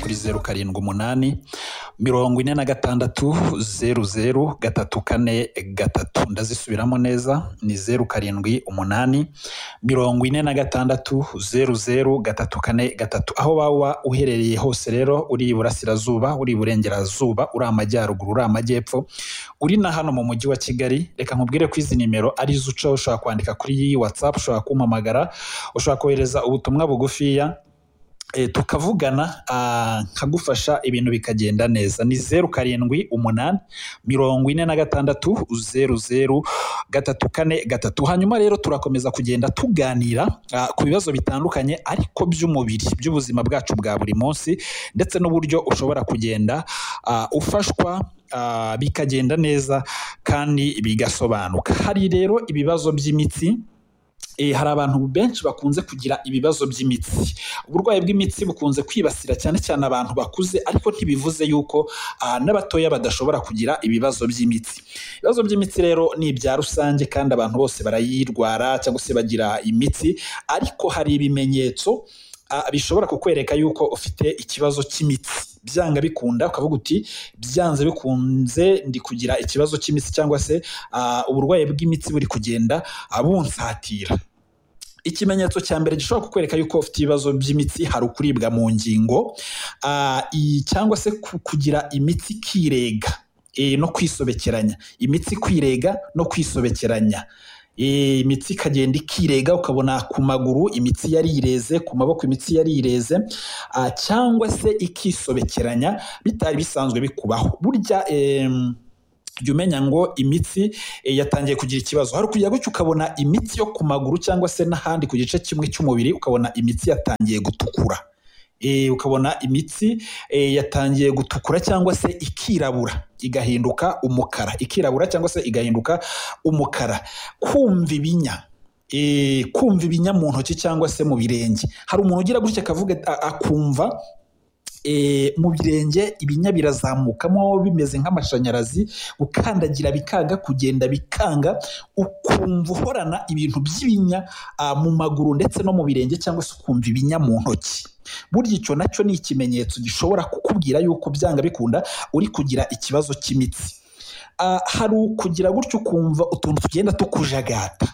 kuri zeru karindwi umunani mirongo ine na gatandatu zeru zeru gatatu kane gatatu ndazisubiramo neza ni zeru karindwi umunani mirongo ine na gatandatu zeru zeru gatatu kane gatatu aho waba uherereye hose rero uri iburasirazuba uri iburengerazuba uri amajyaruguru uri amajyepfo uri na hano mu mujyi wa kigali reka nkubwire ko izi nimero ari izo ucaho ushobora kwandika kuri iyi watsapu ushobora kumpamagara ushobora kohereza ubutumwa bugufiya eh, tukavugana ah, nkagufasha ibintu bikagenda neza ni zeru karindwi umunani mirongo ine na gatandatu zeru zeru gatatu kane gatatu hanyuma rero turakomeza kugenda tuganira ah, ku bibazo bitandukanye ariko by'umubiri by'ubuzima bwacu bwa buri munsi ndetse n'uburyo ushobora kugenda ah, ufashwa ah, bikagenda neza kandi bigasobanuka hari rero ibibazo by'imitsi Eh, hari abantu benshi bakunze kugira ibibazo by'imitsi uburwayi bw'imitsi bukunze kwibasira cyane cyane abantu bakuze ariko ntibivuze yuko ah, n'abatoya badashobora kugira ibibazo by'imitsi ibibazo by'imitsi rero ni ibya rusange kandi abantu bose barayirwara cyangwa se bagira imitsi ariko hari ibimenyetso ah, bishobora kukwereka yuko ufite ikibazo cy'imitsi byanga bikunda ukavuga uti byanze bikunze ndi kugira ikibazo cy'imitsi cyangwa se ah, uburwayi bw'imitsi buri kugenda ah, bunsatira ikimenyetso cya mbere gishobora kukwereka yuko ufite ibibazo by'imitsi hari ukuribwa mu ngingo ah, i- cyangwa se ku- kugira imitsi ikirega eh, no kwisobekeranya imitsi kwirega no kwisobekeranya Eh, imitsi ikagenda ikirega ukabona ku maguru imitsi yarireze ku maboko imitsi yarireze ah, cyangwa se ikisobekeranya bitari bisanzwe bikubaho burya em, jya umenya ngo imitsi eh, yatangiye kugira ikibazo hari ukujya gutya ukabona imitsi yo ku maguru cyangwa se n'ahandi ku gice kimwe cy'umubiri ukabona imitsi yatangiye gutukura Eh, ukabona imitsi eh, yatangiye gutukura cyangwa se ikirabura igahinduka umukara ikirabura cyangwa se igahinduka umukara kumva ibinya eh, kumva ibinya mu ntoki cyangwa se mu birenge hari umuntu ugira gutya akavuga a- akumva e, mu birenge ibinya birazamukamo bimeze nk'amashanyarazi gukandagira bikanga kugenda bikanga ukumva uhorana ibintu by'ibinya ah, mu maguru ndetse no mu birenge cyangwa se ukumva ibinya mu ntoki burya icyo nacyo ni ikimenyetso gishobora kukubwira yuko byanga bikunda uri kugira ikibazo cy'imitsi Ah, hari ukugira gutyo ukumva utuntu tugenda tukujagata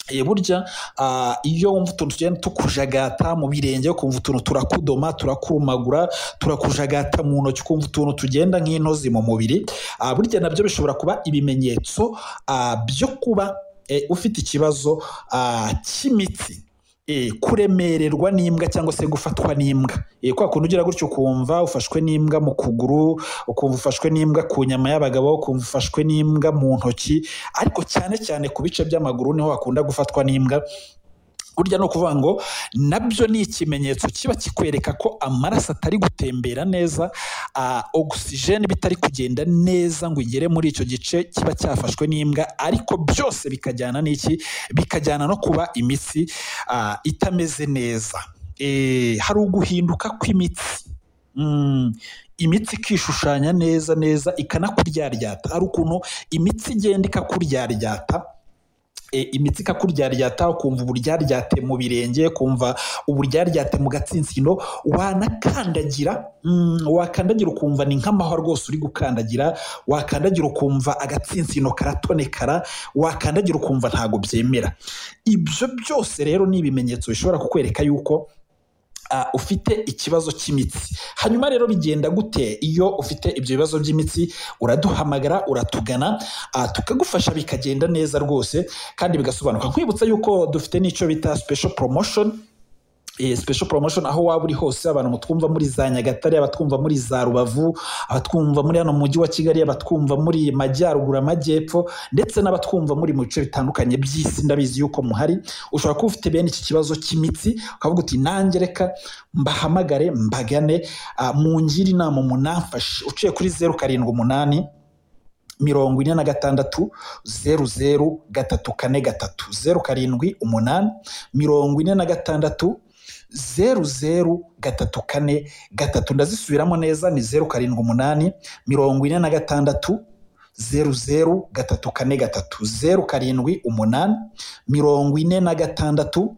Eh, burya ah, iyo wumva utuntu tugenda tukujagata mu birenge ukumva utuntu turakudoma turakurumagura turakujagata mu ntoki ukumva utuntu tugenda nk'intozi mu mubiri Ah, burya nabyo bishobora kuba ibimenyetso ah, byo kuba eh, ufite ikibazo ah, cy'imitsi Eh, kuremererwa n'imbwa cyangwa se gufatwa n'imbwa Eh, kwa kuntu ugira gutyo ukumva ufashwe n'imbwa mu kuguru ukumva ufashwe n'imbwa ku nyama y'abagabo ukumva ufashwe n'imbwa mu ntoki ariko cyane cyane ku bice by'amaguru niho hakunda gufatwa n'imbwa burya ni ukuvuga ngo nabyo ni ikimenyetso kiba kikwereka ko amaraso atari gutembera neza ah, ogisijeni bitari kugenda neza ngo igere muri icyo gice kiba cyafashwe n'imbwa ariko byose bikajyana n'iki bikajyana no kuba imitsi ah, itameze neza Eh, hari uguhinduka kw'imitsi Mm, imitsi ikishushanya neza neza ikanakuryaryata hari ukuntu imitsi igenda ikakuryaryata e, imitsi ikakuryaryata ukumva uburyaryate mu birenge kumva uburyaryate mu gatsinsino wanakandagira mm, wakandagira ukumva ni nk'amahwa rwose uri gukandagira wakandagira ukumva agatsinsino karatonekara wakandagira ukumva ntago byemera ibyo byose rero ni ibimenyetso bishobora kukwereka yuko ah, ufite ikibazo cy'imitsi hanyuma rero bigenda gute iyo ufite ibyo bibazo by'imitsi uraduhamagara uratugana ah, tukagufasha bikagenda neza rwose kandi bigasobanuka nkwibutsa yuko dufite n'icyo bita special promotion Eh, special promotion aho waba uri hose abantu mutwumva muri za nyagatare abatwumva muri za rubavu abatwumva muri hano mu mujyi wa kigali abatwumva muri majyaruguru amajyepfo ndetse n'abatwumva muri mu bice bitandukanye by'isi ndabizi yuko muhari ushobora kuba ufite bene iki kibazo cy'imitsi ukavuga uti nanjye reka mbahamagare mbagane ah, mungire inama munamfashe uciye kuri zeru karindwi umunani mirongo ine na gatandatu zeru zeru gatatu kane gatatu zeru karindwi umunani mirongo ine na gatandatu zeru zeru gatatu kane gatatu ndazisubiramo neza ni zeru karindwi umunani mirongo ine na gatandatu zeru zeru gatatu kane gatatu zeru karindwi umunani mirongo ine na gatandatu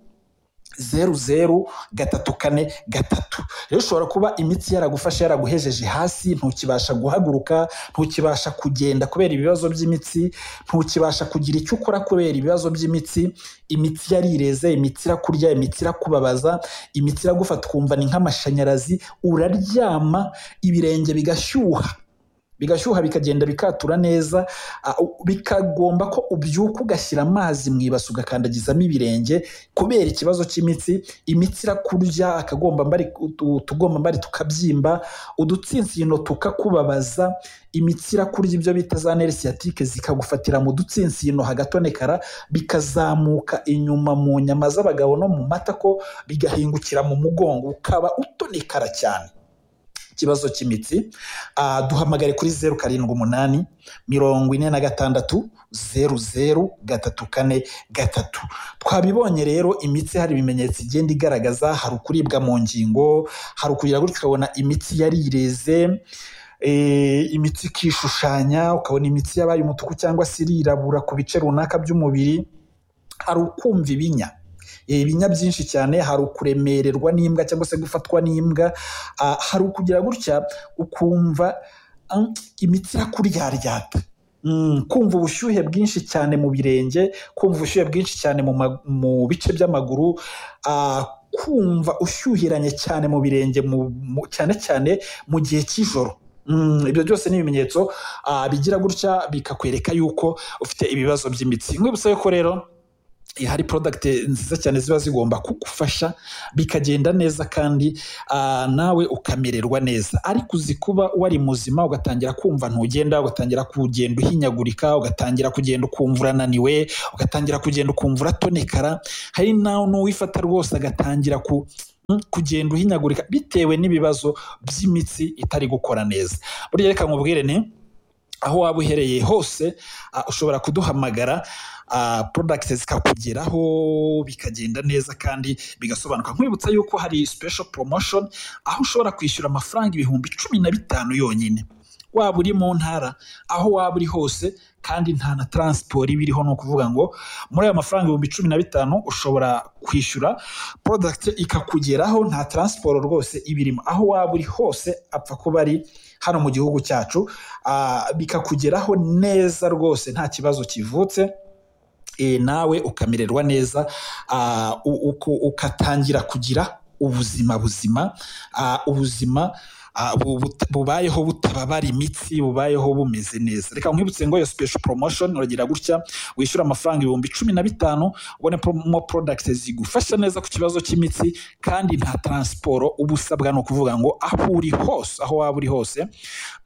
zeru zeru gatatu kane gatatu rero ushobora kuba imitsi yaragufashe yaraguhejeje hasi ntukibasha guhaguruka ntukibasha kugenda kubera ibibazo by'imitsi ntukibasha kugira icyo ukora kubera ibibazo by'imitsi imitsi yarireze imitsi irakurya imitsi irakubabaza imitsi iragufata ukumva ni nk'amashanyarazi uraryama ibirenge bigashyuha bigashyuha bikagenda bikatura neza a- u- bikagomba ko ubyuka ugashyira amazi mu ibasi ugakandagizamo ibirenge kubera ikibazo cy'imitsi imitsi irakurya akagombambari utu- utugombambari tukabyimba udutsinsino tukakubabaza imitsi irakurya ibyo bita za neresi sciatique zikagufatira mu dutsinsino hagatonekara bikazamuka inyuma mu nyama z'abagabo no mu matako bigahingukira mu mugongo ukaba utonekara cyane ikibazo cy'imitsi ah, duhamagare kuri zeru karindwi umunani mirongo ine na gatandatu zeru zeru gatatu kane gatatu twabibonye rero imitsi hari ibimenyetso igenda igaragaza hari ukuribwa mu ngingo hari ukugira gutyo ukabona imitsi yarireze eh, imitsi ikishushanya ukabona imitsi yabaye umutuku cyangwa se irirabura ku bice runaka by'umubiri hari ukumva ibinya Eh, ibinya byinshi cyane hari ukuremererwa n'imbwa cyangwa se gufatwa n'imbwa Ah, hari ukugira gutya ukumva ah, imitsi irakuryaryata Mm, kumva ubushyuhe bwinshi cyane mu birenge kumva ubushyuhe bwinshi cyane mu, ma- mu bice by'amaguru ah, kumva ushyuhiranye cyane mu birenge mu, mu, cyane cyane mu gihe cy'ijoro Mm, ibyo byose ni ibimenyetso ah, bigira gutya bikakwereka yuko ufite ibibazo by'imitsi nkibutsa yuko rero eh, hari product nziza cyane ziba zigomba kugufasha bikagenda neza kandi ah, nawe ukamererwa neza ariko uzi kuba wari muzima ugatangira kumva ntugenda ugatangira kugenda uhinyagurika ugatangira kugenda ukumva urananiwe ugatangira kugenda ukumva uratonekara hari nawe n'uwifata rwose agatangira ku mm, kugenda uhinyagurika bitewe n'ibibazo by'imitsi itari gukora neza burya reka nkubwire ni aho waba uherereye hose ah, ushobora kuduhamagara product zikakugeraho bikagenda neza kandi bigasobanuka nkwibutsa yuko hari special promotion aho ushobora kwishyura amafaranga ibihumbi cumi na bitanu yonyine waba uri mu ntara aho waba uri hose kandi nta na transport iba iriho ni ukuvuga ngo muri ayo mafaranga ibihumbi cumi na bitanu ushobora kwishyura product ikakugeraho nta transport rwose iba irimo aho waba uri hose apfa kuba ari hano mu gihugu cyacu ah, bikakugeraho neza rwose nta kibazo kivutse e, nawe ukamererwa neza ah, u- uko- ukatangira kugira ubuzima buzima ah, ubuzima ah, bu- but- bubayeho butababara imitsi bubayeho bumeze neza reka nkwibutse ngo iyo special promotion uragira gutya wishyura amafaranga ibihumbi cumi na bitanu ubone promo product zigufasha neza ku kibazo cy'imitsi kandi nta transport uba usabwa ni ukuvuga ngo aho uri hose aho waba uri hose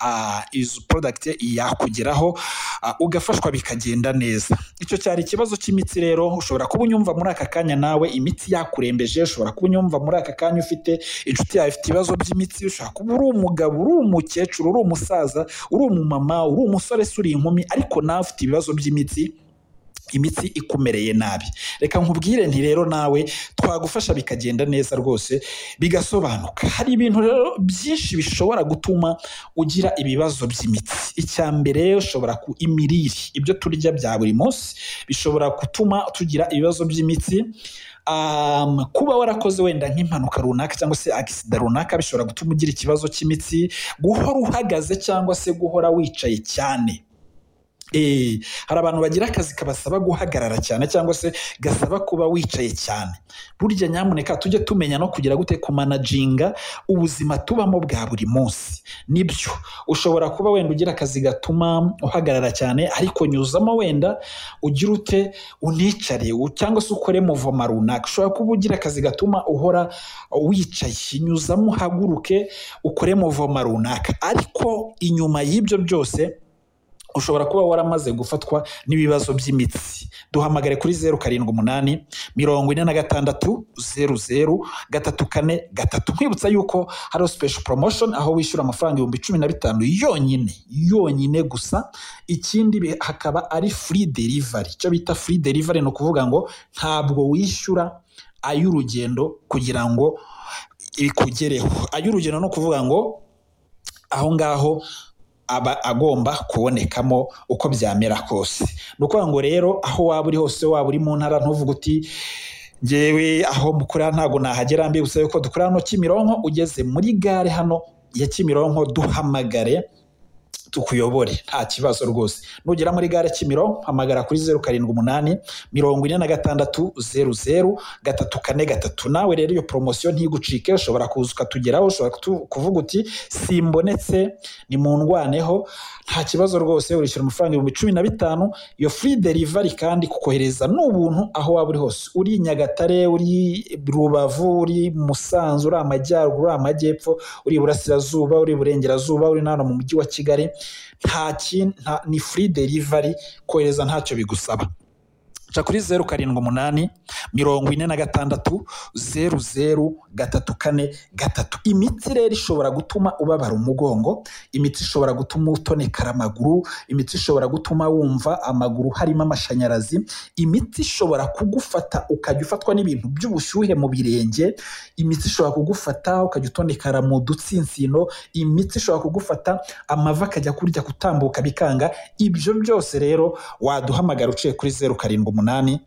ah, izo product yakugeraho ah, ugafashwa bikagenda neza icyo cyari ikibazo cy'imitsi rero ushobora kuba unyumva muri aka kanya nawe imitsi yakurembeje ushobora kuba unyumva muri aka kanya ufite inshuti yawe ifite ibibazo by'imitsi ushobora kuba uri umugabo uri umukecuru uri umusaza uri umumama uri umusore se uri inkumi ariko nawe ufite ibibazo by'imitsi imitsi ikumereye nabi reka nkubwire nti rero nawe twagufasha bikagenda neza rwose bigasobanuka hari ibintu rero byinshi bishobora gutuma ugira ibibazo by'imitsi icya mbere ushobora ku imirire ibyo turya bya buri munsi bishobora gutuma tugira ibibazo by'imitsi Um, kuba warakoze wenda nk'impanuka runaka cyangwa se agisida runaka bishobora gutuma ugira ikibazo cy'imitsi guhora uhagaze cyangwa se guhora wicaye cyane Eh, hari abantu bagira akazi kabasaba guhagarara cyane cyangwa se gasaba kuba wicaye cyane burya nyamuneka tujye tumenya no kugira gute kumanaginga ubuzima tubamo bwa buri munsi nibyo ushobora kuba wenda ugira akazi gatuma uhagarara cyane ariko nyuzamo wenda ugira ute unicare u- cyangwa se ukore muvoma runaka ushobora kuba ugira akazi gatuma uhora wicaye nyuzamo uhaguruke ukore muvoma runaka ariko inyuma y'ibyo byose ushobora kuba waramaze gufatwa n'ibibazo by'imitsi duhamagare kuri zeru karindwi umunani mirongo ine na gatandatu zeru zeru gatatu kane gatatu nkwibutsa yuko hariho special promotion aho wishyura amafaranga ibihumbi cumi na bitanu yonyine yonyine gusa ikindi bi- hakaba ari free delivery icyo bita free delivery ni ukuvuga ngo ntabwo wishyura ay'urugendo kugira ngo ikugereho ay'urugendo ni ukuvuga ngo aho ngaho aba agomba kubonekamo uko byamera kose ni ukuvuga ngo rero aho waba uri hose waba uri mu ntara ntuvuge uti ngewe aho mukorera ntabwo nahagera mbibutsa yuko dukorera hano kimironko ugeze muri gare hano ya kimironko duhamagare tukuyobore nta kibazo rwose nugera muri gare kimironko hamagara kuri zeru karindwi umunani mirongo ine na gatandatu zeru zeru gatatu kane gatatu nawe rero iyo poromosiyo ntigucike ushobora kuza ukatugeraho ushobora kutu- kuvuga uti simbonetse ni mu ndwaneho nta kibazo rwose urishyura amafaranga ibihumbi cumi na bitanu iyo free delivery kandi kukohereza n'ubuntu aho waba uri hose uri i nyagatare uri rubavu uri musanze uri amajyaruguru uri amajyepfo uri iburasirazuba uri iburengerazuba uri n'ahantu mu mujyi wa kigali nta kin- nta- ni free delivery kohereza ntacyo bigusaba ca kuri zeru karindwi umunani mirongo ine na gatandatu zeru zeru gatatu kane gatatu imiti rero ishobora gutuma ubabara umugongo imiti ishobora gutuma utonekara amaguru imiti ishobora gutuma wumva amaguru harimo amashanyarazi imiti ishobora kugufata ukajya ufatwa n'ibintu by'ubushyuhe mu birenge imiti ishobora kugufata ukajya utonekara mu dutsinsino imiti ishobora kugufata amavi akajya kurya gutambuka bikanga ibyo byose rero waduhamagara uciye kuri zeru karindwi umunani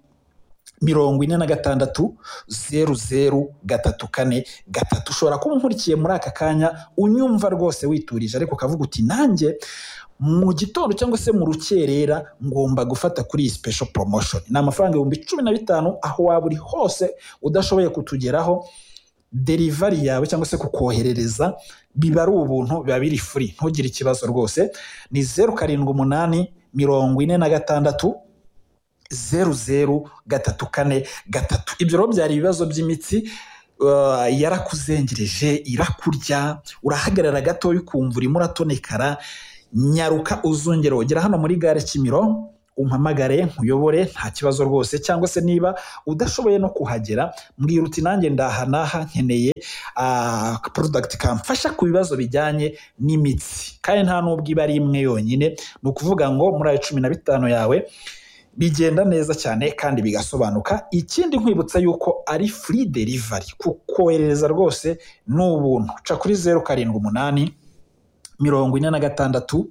mirongo ine na gatandatu zeru zeru gatatu kane gatatu ushobora kuba unkurikiye muri aka kanya unyumva rwose witurije ariko ukavuga uti nanjye mu gitondo cyangwa se mu rukerera ngomba gufata kuri iyi special promotion ni amafaranga ibihumbi cumi na bitanu aho waba uri hose udashoboye kutugeraho derivari yawe cyangwa se kukoherereza biba ari ubuntu biba biri free ntugire ikibazo rwose ni zeru karindwi umunani mirongo ine na gatandatu zeru zeru gatatu kane gatatu ibyo rero byari ibibazo by'imitsi uh, yarakuzengereje irakurya urahagarara gatoya ukumva urimo uratonekara nyaruka uzongera ugera hano muri gare kimiro umpamagare nkuyobore nta kibazo rwose cyangwa se niba udashoboye no kuhagera mbwira uti nanjye ndaha n'aha nkeneye ah, product kamfasha ku bibazo bijyanye n'imitsi kandi nta n'ubwo iba ari imwe yonyine ni ukuvuga ngo muri ayo cumi na bitanu yawe bigenda neza cyane kandi bigasobanuka ikindi nkwibutsa yuko ari free delivery kukoherereza rwose ni ubuntu ca kuri zeru karindwi umunani mirongo ine na gatandatu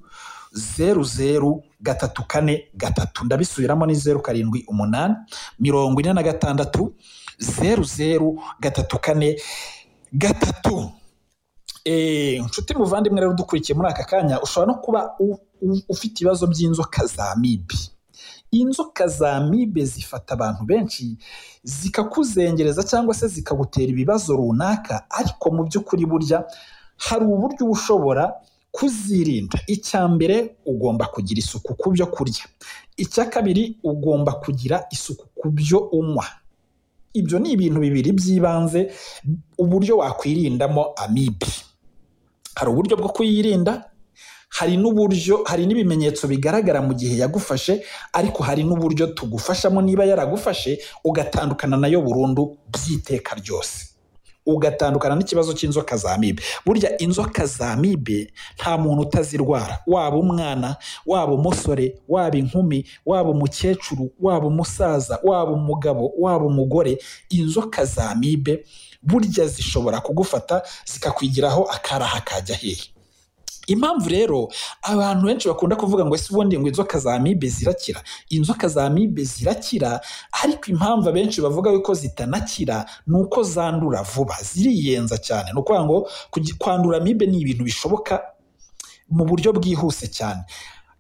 zeru zeru gatatu kane gatatu ndabisubiramo ni zeru karindwi umunani mirongo ine na gatandatu zeru zeru gatatu kane gatatu Eh, inshuti muvandimwe rero udukurikiye muri aka kanya ushobora no kuba u- u- ufite ibibazo by'inzoka za mibi inzoka za mibe zifata abantu benshi zikakuzengereza cyangwa se zikagutera ibibazo runaka ariko mu by'ukuri burya hari uburyo uba ushobora kuzirinda icya mbere ugomba kugira isuku ku byo kurya icya kabiri ugomba kugira isuku ku byo unywa ibyo ni ibintu bibiri by'ibanze uburyo wakwirindamo amibe hari uburyo bwo kuyirinda hari n'uburyo hari n'ibimenyetso bigaragara mu gihe yagufashe ariko hari n'uburyo tugufashamo niba yaragufashe ugatandukana nayo burundu by'iteka ryose ugatandukana n'ikibazo cy'inzoka za mibe burya inzoka za mibe nta muntu utazirwara waba umwana waba umusore waba inkumi waba umukecuru waba umusaza waba umugabo waba umugore inzoka za mibe burya zishobora kugufata zikakwigiraho akaraha kajya hehe impamvu rero abantu benshi bakunda kuvuga ngo ese ubundi ngo inzoka za amibe zirakira inzoka za amibe zirakira ariko impamvu abenshi bavuga yuko zitanakira ni uko zandura vuba ziriyenza cyane ni ukuvuga ngo kugi- kwandura amibe ni ibintu bishoboka mu buryo bwihuse cyane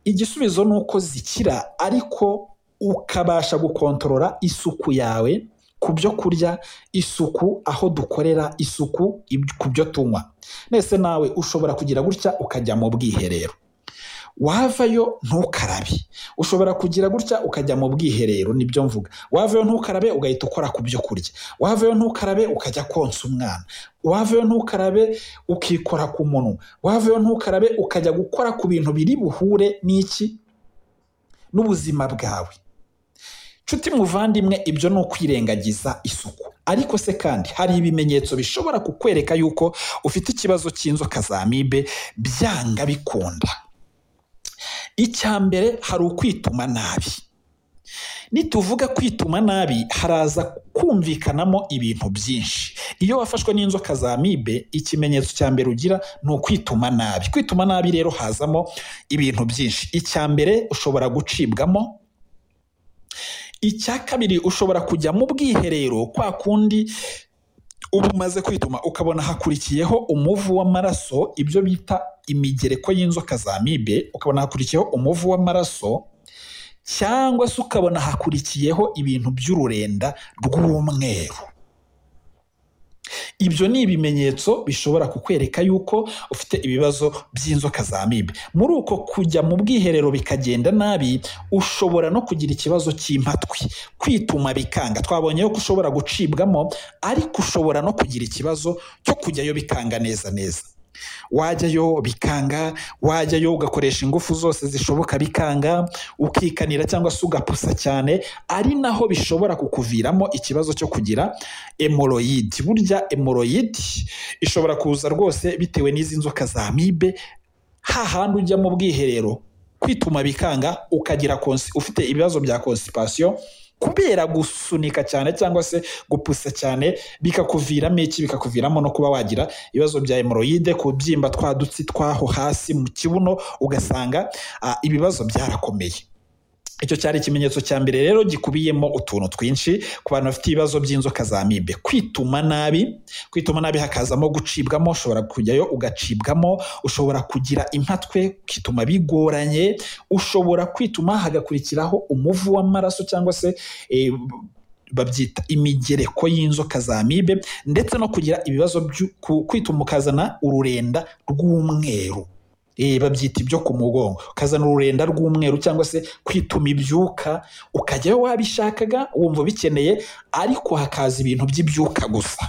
igisubizo ni uko zikira ariko ukabasha gukontorora isuku yawe ku byo kurya isuku aho dukorera isuku ib- ku byo tunywa nese nawe ushobora kugira gutya ukajya mu bwiherero wavayo ntukarabe ushobora kugira gutya ukajya mu bwiherero nibyo mvuga wavayo ntukarabe ugahita ukora ku byo kurya wavayo ntukarabe ukajya konsa umwana wavayo ntukarabe ukikora ku munwa wavayo ntukarabe ukajya gukora ku bintu biri buhure n'iki n'ubuzima bwawe nshuti muvandimwe ibyo ni ukwirengagiza isuku ariko se kandi hari ibimenyetso bishobora kukwereka yuko ufite ikibazo cy'inzoka za mibe byanga bikunda icya mbere hari ukwituma nabi nituvuga kwituma nabi haraza kumvikanamo ibintu byinshi iyo wafashwe n'inzoka za mibe ikimenyetso cya mbere ugira ni ukwituma nabi kwituma nabi rero hazamo ibintu byinshi icya mbere ushobora gucibwamo icya kabiri ushobora kujya mu bwiherero kwa kundi uba umaze kwituma ukabona hakurikiyeho umuvu w'amaraso ibyo bita imigereko y'inzoka za mibe ukabona hakurikiyeho umuvu w'amaraso cyangwa se ukabona hakurikiyeho ibintu by'ururenda rw'umweru ibyo ni ibimenyetso bishobora kukwereka yuko ufite ibibazo by'inzoka za mibe muri uko kujya mu bwiherero bikagenda nabi ushobora no kugira ikibazo cy'impatwi kwituma bikanga twabonye ko ushobora gucibwamo ariko ushobora no kugira ikibazo cyo kujyayo bikanga neza neza wajyayo bikanga wajyayo ugakoresha ingufu zose zishoboka bikanga ukikanira cyangwa se ugapusa cyane ari naho bishobora kukuviramo ikibazo cyo kugira emoroyidi burya emoroyidi ishobora kuza rwose bitewe n'izi nzoka za mibe hahandi ujya mu bwiherero kwituma bikanga ukagira konsi- ufite ibibazo bya konsipasiyo kubera gusunika cyane cyangwa se gupusa cyane bikakuviramo iki bikakuviramo no kuba wagira ibibazo bya hemoroyide kubyimba twa dutsi twaho hasi mu kibuno ugasanga ah, ibibazo byarakomeye icyo cyari ikimenyetso cya mbere rero gikubiyemo utuntu twinshi ku bantu bafite ibibazo by'inzoka za mibe kwituma nabi kwituma nabi hakazamo gucibwamo ushobora kujyayo ugacibwamo ushobora kugira impatwe ukituma bigoranye ushobora kwituma hagakurikiraho umuvu w'amaraso cyangwa se eh, babyita imigereko y'inzoka za mibe ndetse no kugira ibibazo byo ku- kwituma ukazana ururenda rw'umweru Eh, babyita ibyo ku mugongo ukazana ururenda rw'umweru cyangwa se kwituma ibyuka ukajyayo wabishakaga wumva ubikeneye ariko hakaza ibintu by'ibyuka gusa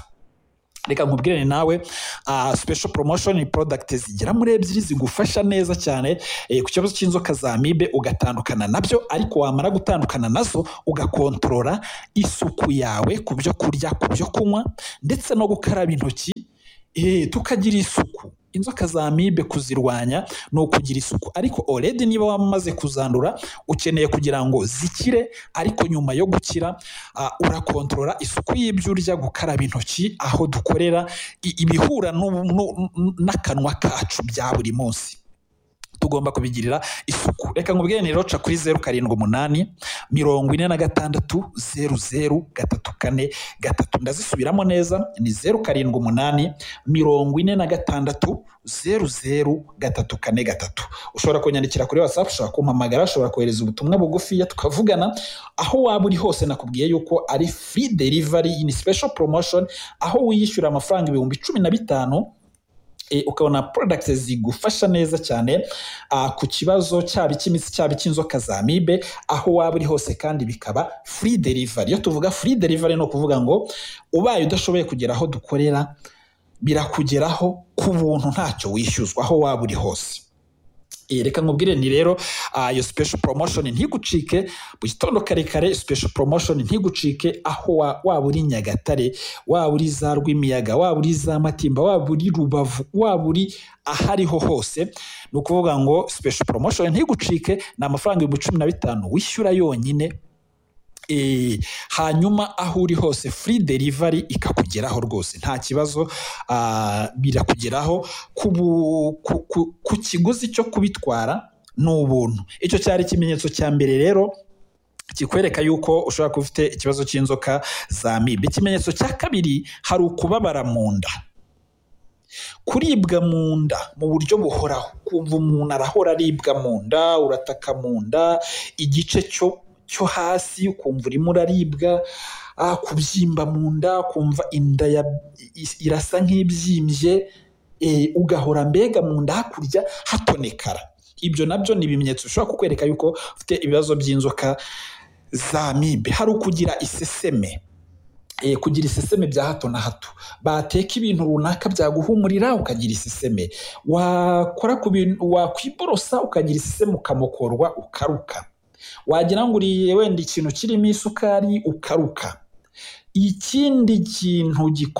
reka nkubwirane nawe ah, special promotion ni product zigera muri ebyiri zigufasha neza cyane eh, ku kibazo cy'inzoka za mibe ugatandukana nabyo ariko wamara gutandukana nazo ugakontorora isuku yawe ku byo kurya ku byo kunywa ndetse no gukaraba intoki eh, tukagira isuku inzoka za mibe kuzirwanya ni ukugira isuku ariko already niba wamaze kuzandura ukeneye kugira ngo zikire ariko nyuma yo gukira ah, urakontorora isuku y'ibyo urya gukaraba intoki aho dukorera i- ibihura n'u- n'u- n'akanwa kacu bya buri munsi tugomba kubigirira isuku reka nkubwire ni roca kuri zeru karindwi umunani mirongo ine na gatandatu zeru zeru gatatu kane gatatu ndazisubiramo neza ni zeru karindwi umunani mirongo ine na gatandatu zeru zeru gatatu kane gatatu ushobora kunyandikira kuri whatsapp ushobora kumpamagara ushobora kohereza ubutumwa bugufiya tukavugana aho waba uri hose nakubwiye yuko ari free delivery ni special promotion aho wiyishyura amafaranga ibihumbi cumi na bitanu e, ukabona products zigufasha neza cyane ah, ku kibazo cyaba icy'imitsi cyaba icy'inzoka za mibe aho waba uri hose kandi bikaba free delivery iyo tuvuga free delivery ni ukuvuga ngo ubaye udashoboye kugera aho dukorera birakugeraho ku buntu ntacyo wishyuzwa aho waba uri hose Eh, reka nkubwire ni rero ah, iyo special promotion ntigucike mu gitondo kare kare special promotion ntigucike aho wa- waba uri nyagatare waba uri za rwimiyaga waba uri za matimba waba uri rubavu waba uri ahariho hose ni ukuvuga ngo special promotion ntigucike ni amafaranga ibihumbi cumi na bitanu wishyura yonyine Eh, hanyuma aho uri hose free delivery ikakugeraho rwose nta kibazo ah, birakugeraho ku bu- ku- ku- ku kiguzi cyo kubitwara ni ubuntu icyo cyari ikimenyetso cya mbere rero kikwereka yuko ushobora kuba ufite ikibazo cy'inzoka za mibe ikimenyetso cya kabiri hari ukubabara mu nda kuribwa mu nda mu buryo buhoraho kumva umuntu arahora aribwa mu nda urataka mu nda igice cyo cyo hasi ukumva urimo uraribwa ah, kubyimba mu nda kumva inda ya, i- irasa nk'ibyimbye eh, ugahora mbega mu nda hakurya hatonekara ibyo nabyo ni ibimenyetso bishobora kukwereka yuko ufite ibibazo by'inzoka za mibe hari ukugira iseseme eh, kugira iseseme bya hato na hato bateka ibintu runaka byaguhumurira ukagira iseseme wakora ku bintu wakwiborosa ukagira iseseme ukamokorwa ukaruka wagira ngo uriye wenda ikintu kirimo isukari ukaruka ikindi kintu gikora